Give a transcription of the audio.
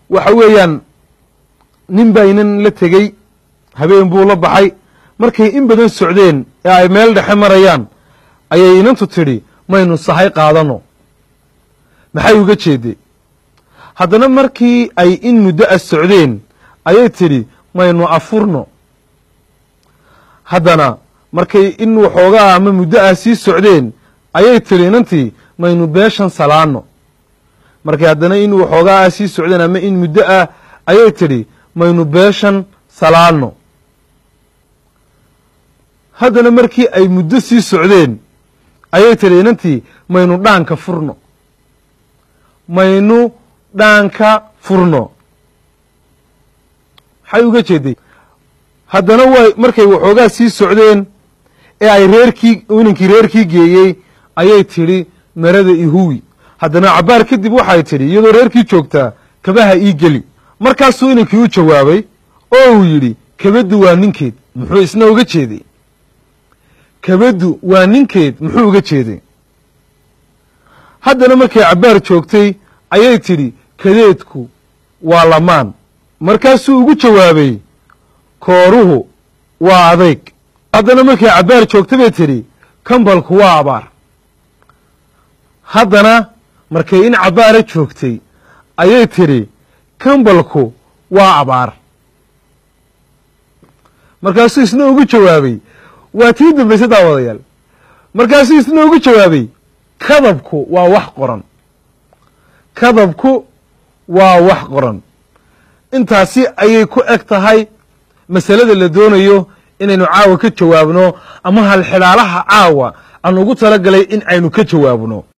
waxa weeyaan nin baa inan la tegey habeen buu la baxay markay in badan socdeen ee ay meel dhexe marayaan ayay inantu tidhi maynu sahay qaadano maxay uga jeeday haddana markii ay in muddo a socdeen ayay tidhi maynu afurno haddana markay in waxoogaa ama muddo ah sii socdeen ayay tidhi inantii maynu beeshan salaano markay haddana in waxoogaa ah sii socdeen ama in muddo ah ayay tidhi maynu beeshan salaano haddana markii ay muddo sii socdeen ayay tidhi inantii maynu dhaanka furno maynu dhaanka furno maxay uga jeeday haddana way markay waxoogaa sii socdeen ee ay reerkii inankii reerkii geeyey ayay tidhi marada ihuwi haddana cabbaar kadib waxay tidhi iyadoo reerkii joogtaa kabaha ii geli markaasuu inankii u jawaabay oo uu yidhi kabaddu waa ninkeed muxuu isna uga jeeday kabaddu waa ninkeed muxuu uga jeeday haddana markay cabbaar joogtay ayay tidhi kadeedku waa lamaan markaasuu ugu jawaabay kooruhu waa adayg haddana markay cabbaar joogta bay tidhi kambalku waa abaar haddana markay in cabbaara joogtay ayay tidhi kambalku waa abaar markaasuu isna ugu jawaabay waa tii dambayse daawadayaal markaasuu isna ugu jawaabay kadabku waa wax qoran kadabku waa wax qoran intaasi ayay ku eg tahay masalada la doonayo inaynu caawa ka jawaabno ama halxidhaalaha caawa aan ugu talagalay in aynu ka jawaabno